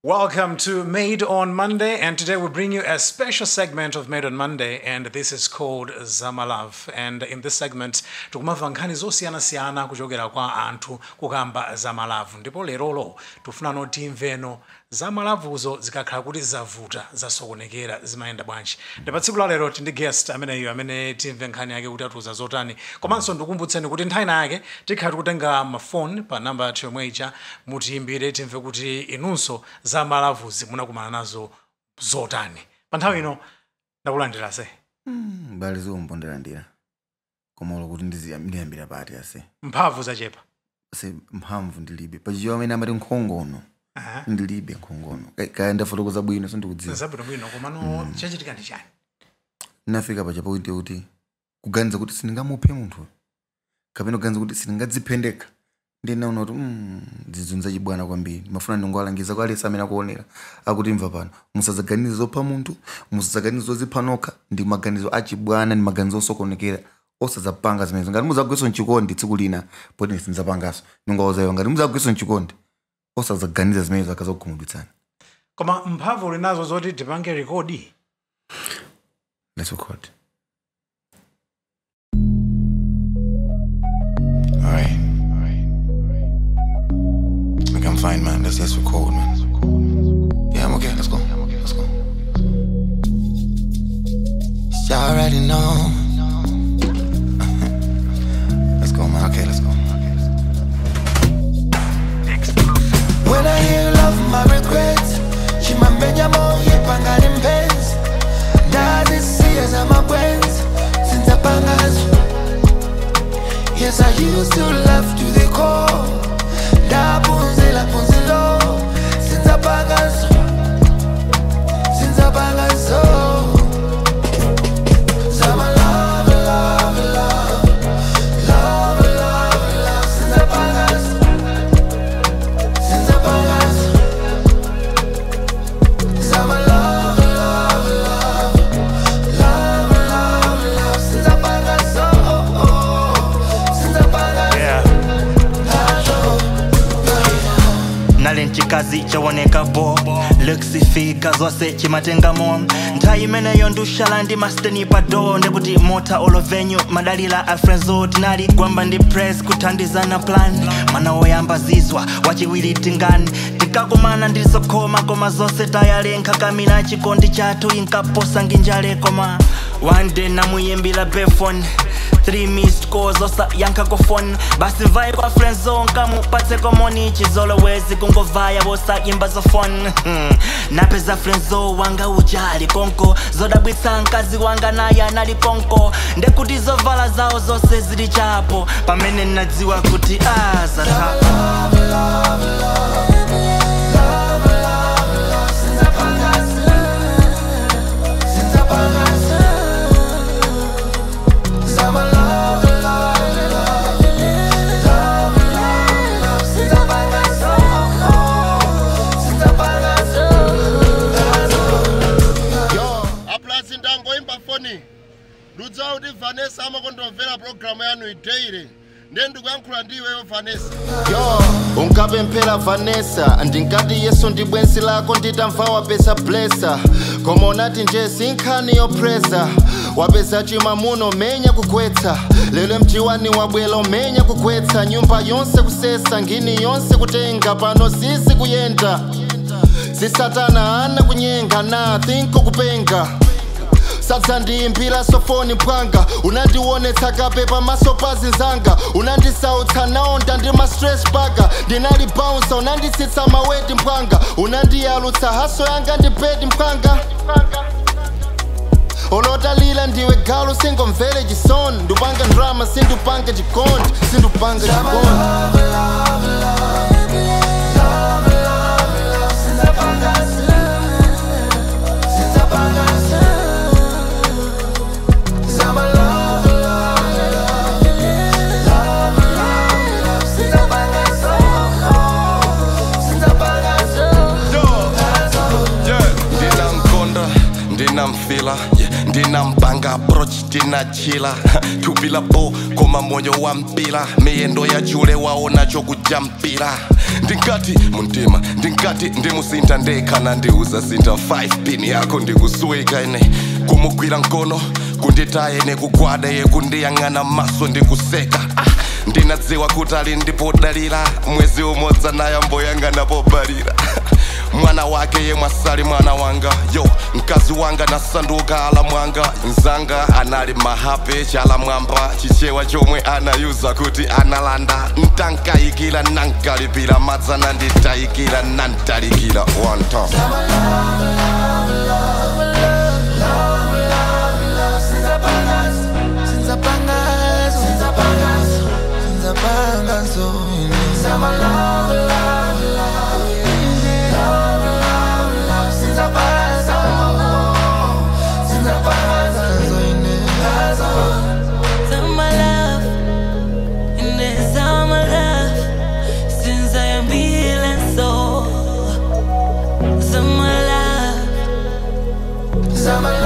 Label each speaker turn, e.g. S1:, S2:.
S1: Welcome to Made on Monday, and today we bring you a special segment of Made on Monday, and this is called Zamalav. And in this segment, tikumva nkhani zosiyana-siyana kuchokera kwa anthu kukamba zamalavu ndipo lerolo tifuna noti timveno zamalavuzo zikakhala kuti zavuta zasokonekera zimayenda bwanji ndipo tsiku la lero tindi guest ameneyo amene timve nkhani yake kuti atiuza zotani komanso ndikumbutseni kuti nthawi yake tikhala tikutenga mafoni pa namba yathu yomwe ija mutiyimbire timve kuti inunso zamalavuzi munakumana nazo zotani pa nthawi ino ndakulandira se
S2: mbali zomponderandira koma ulo kuti ndiziya- ndiyambira pati ase
S1: mphamvu zachepa
S2: ase mphamvu ndilibe pachiyo amene amati nkhongono
S1: Aha.
S2: ndilibe nkhongono Ka- kaya ndafotokoza bwino sindikudziwa
S1: zabwino bwino komano chachitika ndi chani
S2: ndinafika pacha pointi yakuti kuganiza kuti sindingamuphe munthu kapena kuganiza kuti sindingadziphendeka ndinaona kuti mm, zizunza chibwana kwambiri mafuna ndingowalangiza kwa alesi amene akuonera akuti mva pano musadzaganize zopha munthu musadzaganize zozipha nokha ndi maganizo achibwana ndi maganizo osokonekera osadzapanga zimenezo ngati mudzagwiso mchikondi tsiku lina poti sindidzapangaso ndingawuzayo ngati mudzagwiso mchikondi osadzaganiza zimenezo akazakukhumudwitsani
S1: koma mphamvu uli nazo zoti tipange rekodi
S2: Let's record. Alright. Like I'm fine, man. Let's let's record, man. Yeah, I'm okay. Let's go. Let's go. You already know. let's go, man. Okay, let's go.
S3: When I hear love, my regrets chimamenya moyo pangani mpenzi ndazisiya zamabwenzi sinzapangazo Yes, I used to love to the core ndaphunzela phunzilo sinzapangazo sinzapangazo Zama love, love, love Love, love, love Sinzapangazo Sinzapangazo Zama love, love, love Love, love, love Sinzapangazo Sinzapangazo
S4: nali nchikazi chawoneka bo lekisifika zonse chimatengamo nthawi imeneyo ndushala ndi masteni pado ndikuti mota olovenyu madalila a frenzo tinali gwamba ndi press kuthandizana plan mana woyamba zizwa wachiwiri tingani tikakumana ndilizokhoma koma zonse tayalenkha kamina chikondi chathu inkaposa nginjale koma one day namuyimbira befone three missed calls osa yankha kufoni basi mvaye kwa friendzone kamupatse komoni chizolowezi kungovaya wosayimba zofoni napeza friendzo wanga ujali konko zodabwitsa mkazi wanga naye anali konko ndekuti zovala zawo zonse zili chapo pamene nadziwa kuti azatha
S3: Zama love, love, love Love, love, love Sinzapangazo Sinzapangazo
S5: yo aplasi ndangoimba foni ndudzawa kuti vanessa amakondomvera pulogalamu yanu ideire ndiye ndikuyankhula ndiweyo vanessa
S6: yo unkapemphera vanessa ndinkati yesu ndi bwenzi lako nditamva wapeza blesa koma unati nje sinkhani yopresa wapeza chimamuno menya kugwetsa lero mjiwani wabwela umenya kugwetsa nyumba yonse kusesa ngini yonse kutenga pano sisi kuyenda sisatana ana kunyenga na thinko kupenga sadza ndiyimbira sofoni mpwanga unandionetsa kape pamaso pa zinzanga unandisautsa naonda ndi ma stress baga ndinali bounsa unanditsitsa maweti mpwanga unandiyalutsa haso yanga ndi bedi mpwanga olotalila ndiwe galu singomvere chisoni ndupanga drama sindupanga chikondi sindupanga chikondi
S3: Zama love, love, love Love, love, love Sinzapangazo Sinzapangazo
S7: ndinamkonda ndinamfila yeah, ndinampanga approach ndinachila tupila bo koma moyo wa mpila miyendo ya chule waona chokujampira ndingati muntima ndingati ndimusinta ndekhana ndiuza sinta 5 pin yako ndikusweka ine kumugwira mkono kunditaye nekugwada yekundiyang'ana maso ndikuseka ah, ndinadziwa kuti ali ndipodalira mwezi umodzi naye mboyang'ana pobalira mwana wake yemwe asali mwana wanga yo mkazi wanga nasanduka ala mwanga mzanga anali mahape chala mwamba chichewa chomwe anayuza kuti analanda ntankayikira nankalipira madzana nditayikira nantalikira one time
S8: Summer love, in the summer love, since I am feeling so. Summer love,
S3: Summer